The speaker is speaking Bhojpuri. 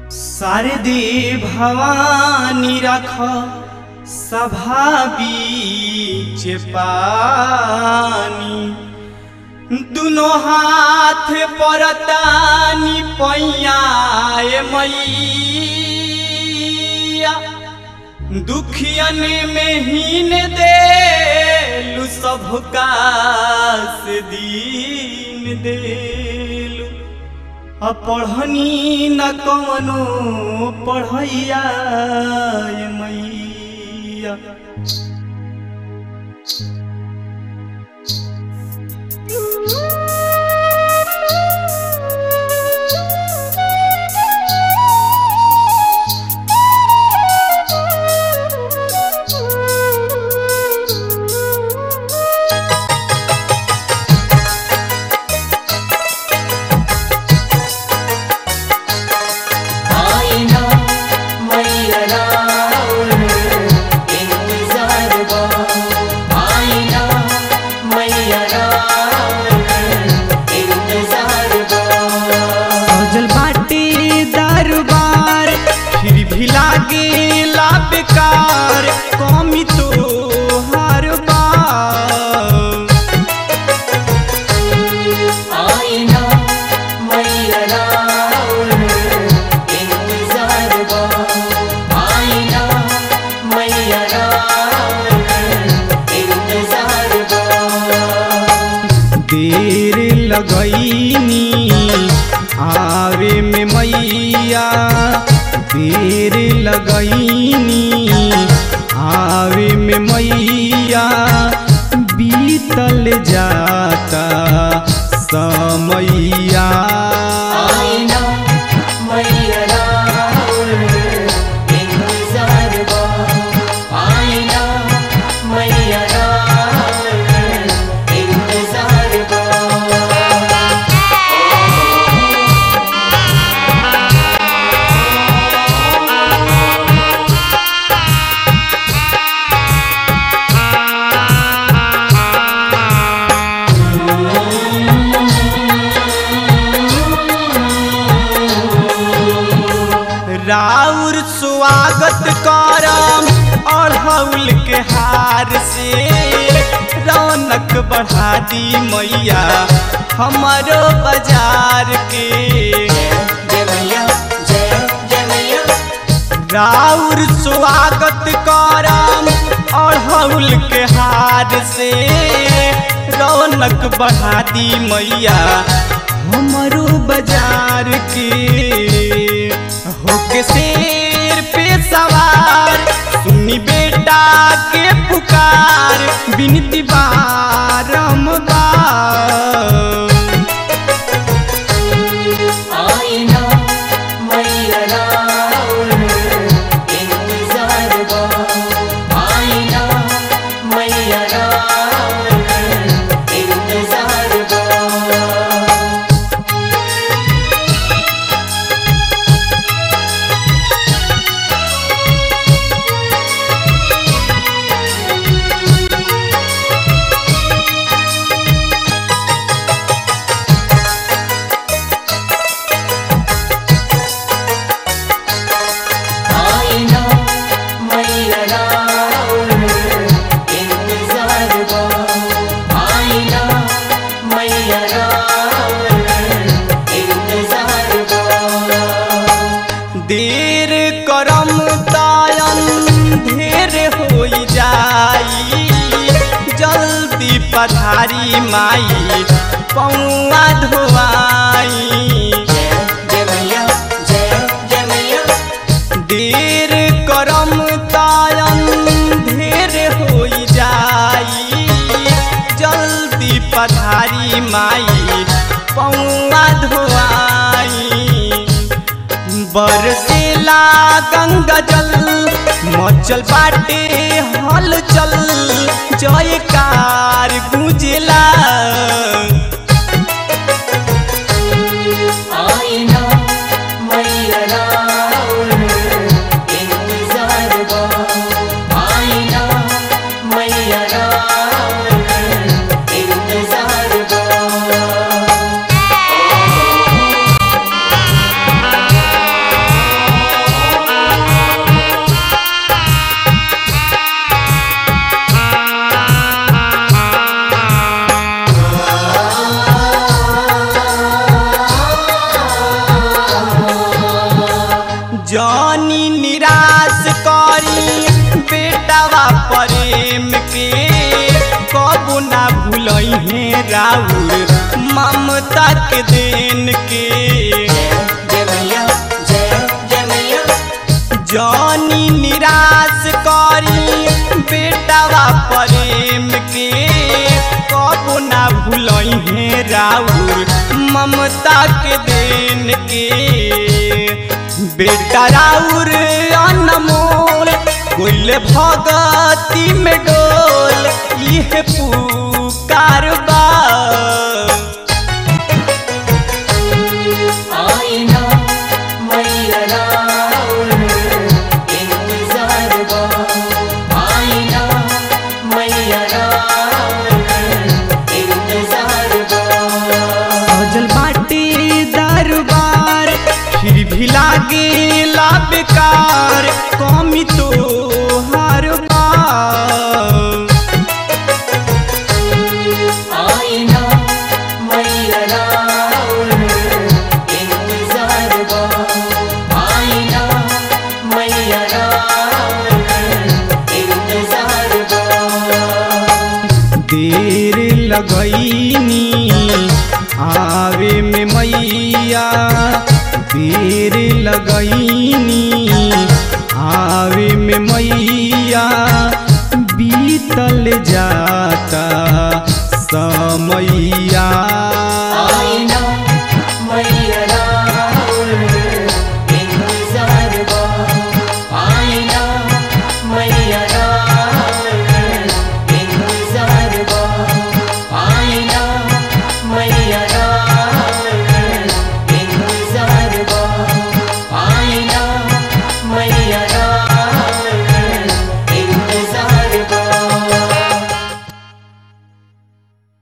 शारदे भवानी रख सभा बीच पानी दुनो हाथ परतानी पैयाए मैया दुखियन में हीन देलु सबका से दीन देलु अपढ़नी न कवनो पढ़ैया ये मैया आईना मैया राउर इंतजार बा आईना मैया राउर इंतजार बा सजल बाटे दरबार फिर भी लागे ला बेकार कमी तो हर बार आईना मैया राउर इंतजार बा आईना मैया राउर इंतजार बा देर लगैनी आवे में मैया देर लगैनी आवे में मैया बीतल जाता समैया आईना मैया राउर इंतजार बा आईना मैया राउर इंतजार बा राउर स्वागत करम अढ़ौल के हार से रौनक बढ़ा दी मैया हमारो बाजार के जय मैया जय जय मैया राउर स्वागत करम अढ़ौल के हार से रौनक बढ़ा दी मैया हमारो बाजार के होके शेर पे सवार सुनी बेटा के पुकार बिनती बारम्बार आईना मैया राउर इंतजार बा आईना मैया राउर इंतजार बा आईना मैया राउर इंतजार बा आईना मैया राउर इंतजार बा देर करम तायन ढेर हो जाई जल्दी पधारी माई पौआ धोआई जय जय मैया जय जय मैया देर करम तायन ढेर हो जाई जल्दी पधारी माई पौआ धोआई बरसेला गंगा जल मचल बाटे हलचल जयकार गुंजला आईना मैया राउर इंतजार बा आईना मैया राउर इंतजार बा जानी निराश करी बेटावा प्रेम के कबो ना भूलई है राउर ममता के देन के जय मैया जय जय मैया जानी निराश करी बेटावा प्रेम के कबो ना भूलई है राउर ममता के देन के बेटा राउर अनमोल कोइले भगती में डोल यह पुकार बा आईना मैया राउर इंतजार बा आईना मैया राउर इंतजार बा सजल बाटे दरबार फिर भी लागे ला बेकार कमी तो हर बार आईना मैया राउर इंतजार बा आईना मैया राउर इंतजार बा देर लगैनी आवे में मैया देर लगैनी आवे में मैया बीतल जाता समैया